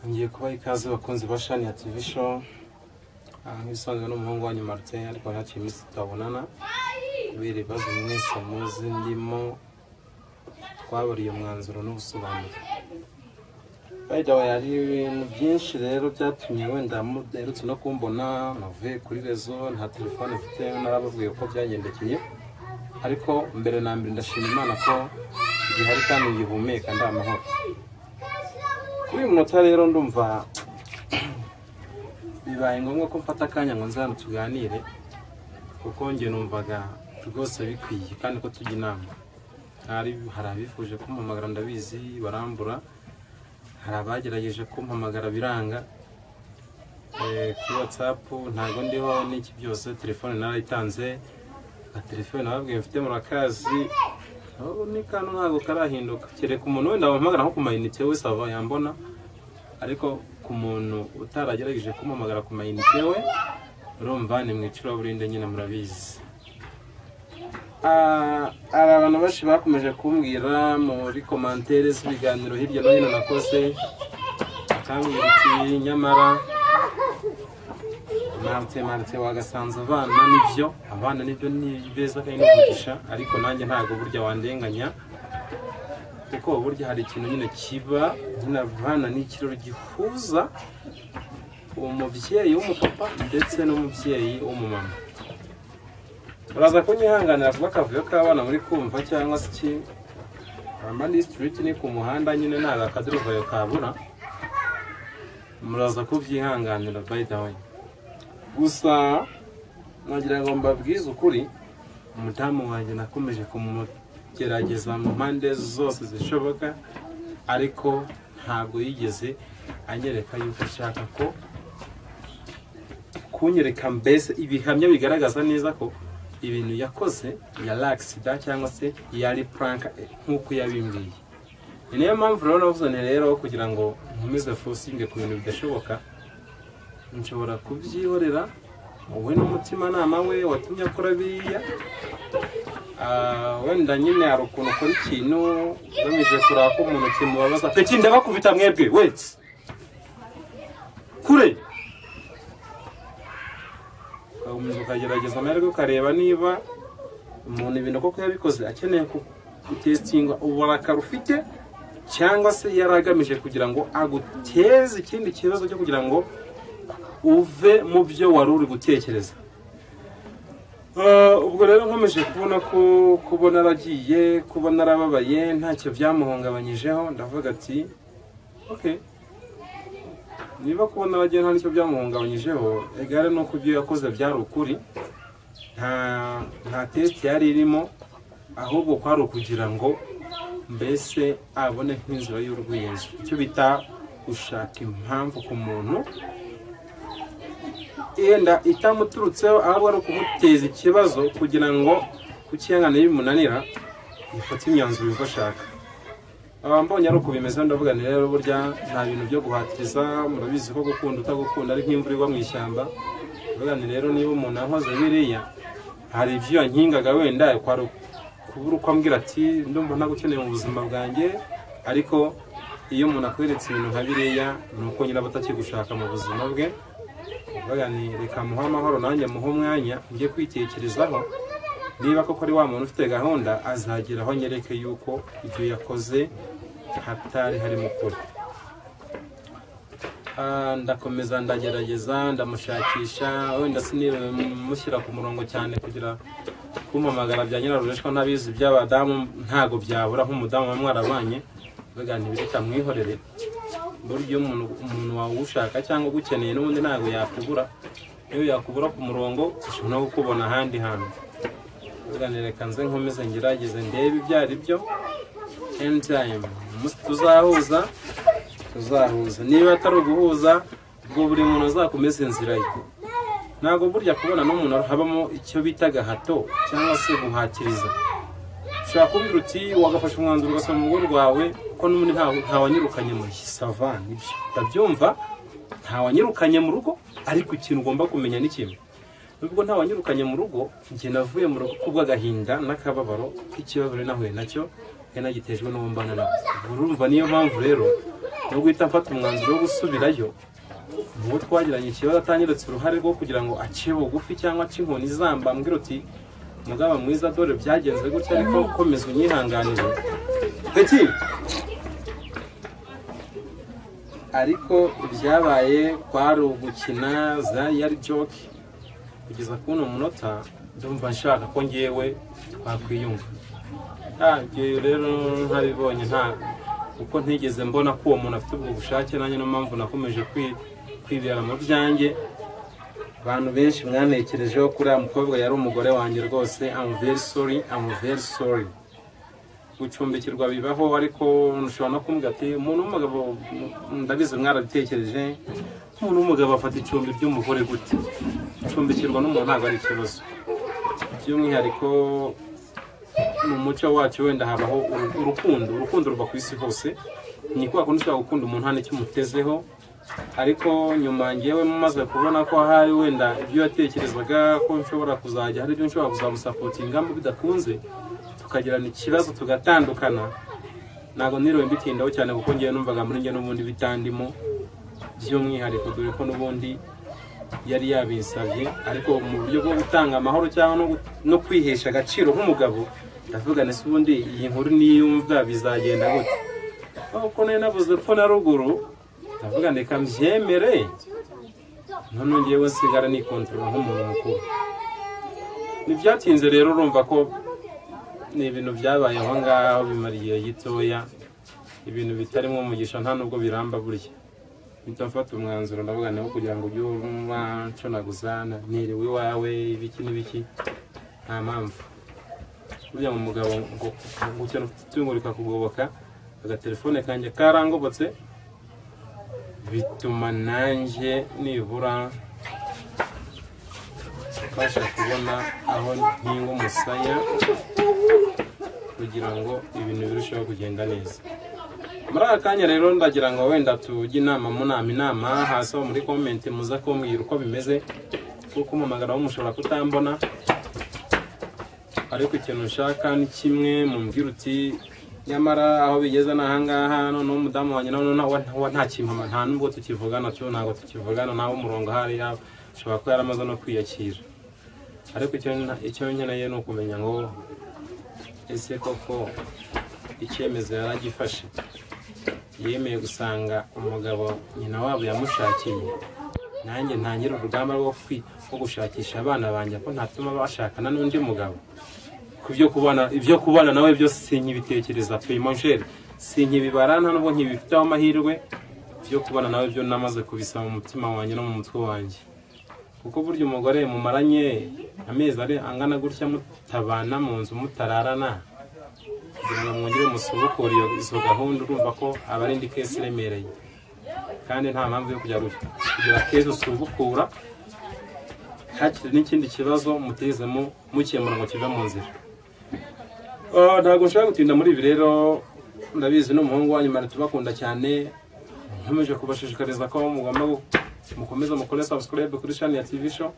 ngiye kubaha ikaze bakunzi ba shani ya TV show Ah, nk'ibisanzwe n'umuhungu wanyu Martin ariko ntakiri iminsi tutabonana kubera ibibazo mwese muzi ndimo twaburiye umwanzuro n'ubusobanuro by the way hari ibintu byinshi rero byatumye wenda mudaherutse no kumbona navuye kuri rezo nta telefone mfite narababwiye uko byagendekeye ariko mbere na mbere ndashima imana ko igihari kandi ngihumeka ndi amahoro kuri uyu munota rero ndumva bibaye ngombwa ko mfata akanya ngo nzana tuganire kuko njye numvaga rwose bikwiye kandi ko tujya inama hari hari abifuje kumpamagara ndabizi barambura hari abagerageje kumpamagara biranga Eh, kuri watsapu ntabwo ndiho n'iki byose telefone narayitanze na telefone nababwiye mfite murakazi ubu ni kantu ntabwo karahinduka kereka umuntu wenda wampamagara nko ku mayinite we sava yambona ariko ku muntu utaragerageje kumpamagara ku mayinite we urumva ni mu icuraburinde nyine murabizi Ah, hari abantu benshi bakomeje kumbwira muri komantere z'ibiganiro hirya no hino nakoze bakambwira iti nyamara mante mante wagasanze abana nibyo abana nibyo ni beza kandi ni umugisha ariko nanjye ntabwo burya wandenganya kuko burya hari ikintu nyine kiba nyine abana ni ikiraro gihuza umubyeyi w'umupapa ndetse n'umubyeyi w'umumama uraza kunyihanganira kuba akavuyo k'abana muri kumva cyangwa se iki amani sitiriti ni ku muhanda nyine ntabwo akaduruvayo kabura muraza kubyihanganira by the way gusa nagira ngo mbabwize ukuri umudamu wanjye nakomeje kumugerageza mu mpande zose zishoboka ariko ntabwo yigeze anyereka yuko ashaka ko kunyereka mbese ibihamya bigaragaza neza ko ibintu yakoze yari agisida cyangwa se yari puranka nk'uko yabimbwiye ni nayo mpamvu rero navuze nti rero kugira ngo nkomeze fosinge ku bintu bidashoboka nshobora kubyihorera wowe n'umutimanama we watumye akora biriya Ah, wenda nyine hari ukuntu ukora ikintu ugamije kureba ko umuntu kimubabaza peki ndabakubita mwebwe wese kure ukabanza ukagerageza amahirwe ukareba niba umuntu ibintu koko yabikoze akeneye ku- gutesitingwa uburakari ufite cyangwa se yari agamije kugira ngo aguteze ikindi kibazo cyo kugira ngo uve mu byo wari uri gutekereza Ah, ubwo rero nkomeje kubona ko kuba naragiye kuba narababaye ntacyo byamuhungabanyijeho ndavuga ati okay niba kubona abagiye nta nicyo byamuhungabanyijeho igare ni uko ibyo yakoze byari ukuri nta nta tesite yari irimo ahubwo kwari ukugira ngo mbese abone nk'inzira y'urw'inzu icyo bita gushaka impamvu ku muntu yenda itamuturutseho ahubwo ari ukumuteza ikibazo kugira ngo kukihangana bimunanira yifate imyanzuro yuko ashaka aba mbonye ari uko bimeze ndavuga ni rero burya nta bintu byo guhatiriza murabizi ko gukunda utagukunda ari nk'imvura igwa mu ishyamba ndavuga ni rero niba umuntu yankoze biriya hari ibyo yankingaga wenda kwari kubura uko ambwira ati ndumva ntagukeneye mu buzima bwanjye ariko iyo umuntu akweretse ibintu nka biriya ni uko nyine aba atakigushaka mu buzima bwe ndavuga ni reka muhe amahoro nanjye muhe umwanya njye kwitekerezaho niba koko ari wa muntu ufite gahunda azagera aho nyereke yuko ibyo yakoze hatari harimo ukuri Ah, ndakomeza ndagerageza ndamushakisha wenda sinibe mushyira ku murongo cyane kugira kumamagara bya nyirarureshwa n'abizi by'abadamu ntago byabura nk'umudamu wa mwarabanye mbega ntibireka mwihorere buryo umuntu umuntu wawushaka cyangwa ugukeneye n'ubundi ntago yakubura iyo yakubura ku murongo ushobora no kukubona ahandi hantu reka nze nkomeze ngerageze ndebe ibyo ari byo eni tayimu umunsi tuzahuza tuzahuza niba atari uguhuza ubwo buri muntu azakomeze inzira ye ntabwo burya kubona n'umuntu habamo icyo bita gahato cyangwa se guhatiriza ushobora kumbwira uti wagafashe umwanzuro ugasoma mu rugo rwawe ko n'ubundi nta ntawanyirukanye mu sava nibyo ndabyumva ntawanyirukanye mu rugo ariko ikintu ugomba kumenya ni kimwe nubwo ntawanyirukanye mu rugo njye navuye mu rugo kubw'agahinda n'akababaro k'ikibazo nari nahuye nacyo kandi nagitejwe n'uwo mbana nawe urumva niyo mpamvu rero nubwo uhita mfata umwanzuro wo gusubirayo ubu twagiranye ikibazo atanyeretse uruhare rwo kugira ngo ace bugufi cyangwa ace inkoni izamba ambwira uti mugaba mwiza dore byagenze gutya ariko komeza unyihanganire iki ariko ibyabaye kwari ugukina zari yari joke kugeza kuri uno munota ndumva nshaka ko ngewe twakwiyunga Ah, ibyo rero ntabibonye nta kuko ntigeze mbona ko uwo muntu afite ubwo bushake nanjye niyo mpamvu nakomeje kwi- kwibera mu byanjye abantu benshi mwanekerejeho kuri uriya mukobwa yari umugore wanjye rwose I'm very sorry I'm very sorry gucumbikirwa bibaho ariko ushobora no kumbwira ati umuntu w'umugabo ndabizi mwarabitekereje umuntu w'umugabo afata icumbi ry'umugore gute gucumbikirwa n'umuntu ntabwo ari ikibazo by'umwihariko mu muco wacu wenda habaho uru- urukundo urukundo ruba ku isi hose ni kwa kundi ushobora gukunda umuntu nta n'ikimutezeho ariko nyuma ngewe maze kubona ko ahari wenda ibyo yatekerezaga ko nshobora kuzajya hari ibyo nshobora kuzamusapotingamo bidakunze tukagirana ikibazo tugatandukana ntabwo niriwe mbitindaho cyane kuko ngewe numvaga muri ngewe n'ubundi bitandimo by'umwihariko dore ko n'ubundi yari yabinsabye ariko mu buryo bwo gutanga amahoro cyangwa no gu- no kwihesha agaciro nk'umugabo ndavuga nese ubundi iyi nkuru niyumva bizagenda gute kuko nari navuze ko na ruguru ndavuga reka mbyemere noneho ngewe nsigara nikontorora nk'umuntu mukuru ntibyatinze rero urumva ko ni ibintu byabaye aho ngaho bimara igihe gitoya ibintu bitarimo umugisha nta nubwo biramba burya mpita mfata umwanzuro ndavuga nawe kugira ngo ujye umaconaguzana niriwe iwawe ibiki n'ibiki nta mpamvu burya mu mugabo ngo gukena itungo rikakugoboka agatelefone kanjye karangobotse bituma nanjye nibura mbasha kubona aho ntinga umusaya kugira ngo ibintu birusheho kugenda neza muri aka kanya rero ndagira ngo wenda tujye inama mu nama inama hasi aho muri komenti muza kumbwira uko bimeze kuko umumagara mushobora kutambona ariko ikintu ushaka ni kimwe mumbwira uti nyamara aho bigeze ni ahangaha noneho umudamu wanjye nawe noneho wa- nta kimama nta nubwo tukivugana cyo ntabwo tukivugana nawe umurongo ahari yaba ushobora kuba yaramaze no kwiyakira ariko icyo nta- icyo nkeneye ni ukumenya ngo ese koko icyemezo yari agifashe yemeye gusanga umugabo nyina wabo yamushakiye nanjye ntangire urugamba rwo kwi rwo gushakisha abana banjye ko ntatuma bashakana n'undi mugabo ku byo kubana ibyo kubana nawe byose sinkibitekereza peyimonjeri sinkibibara nta nubwo nkibifiteho amahirwe ibyo kubana nawe byo namaze kubisaba mu mutima wanjye no mu mutwe wanjye kuko burya umugore mumaranye amezi ari angana gutya mutabana mu nzu mutararana kugira ngo mwongere musubukure iyo izo gahunda urumva ko aba ari indi kesi iremereye kandi nta mpamvu yo kujya gutya kugira kesi usubukura hakiri n'ikindi kibazo mutezemo mukemura ngo kive mu nzira Ah, ntabwo nshaka gutinda muri ibi rero ndabizi n'umuhungu wanyu mara tubakunda cyane nkomeje kubashishikariza ko mugomba gu- mukomeza mukore subscribe kuri shani ya TV show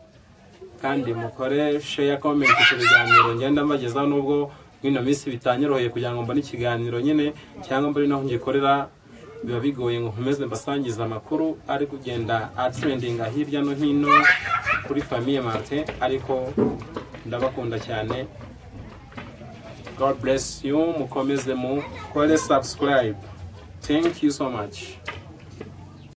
kandi mukore share comment ku biganiro ngenda mbagezaho nubwo mwino minsi bitanyoroheye kugira ngo mbone ikiganiro nyine cyangwa mbone naho ngikorera biba bigoye ngo nkomeze mbasangize amakuru ari kugenda atrendinga hirya no hino kuri famiye Martin ariko ndabakunda cyane God bless you mukomeze mukore subscribe thank you so much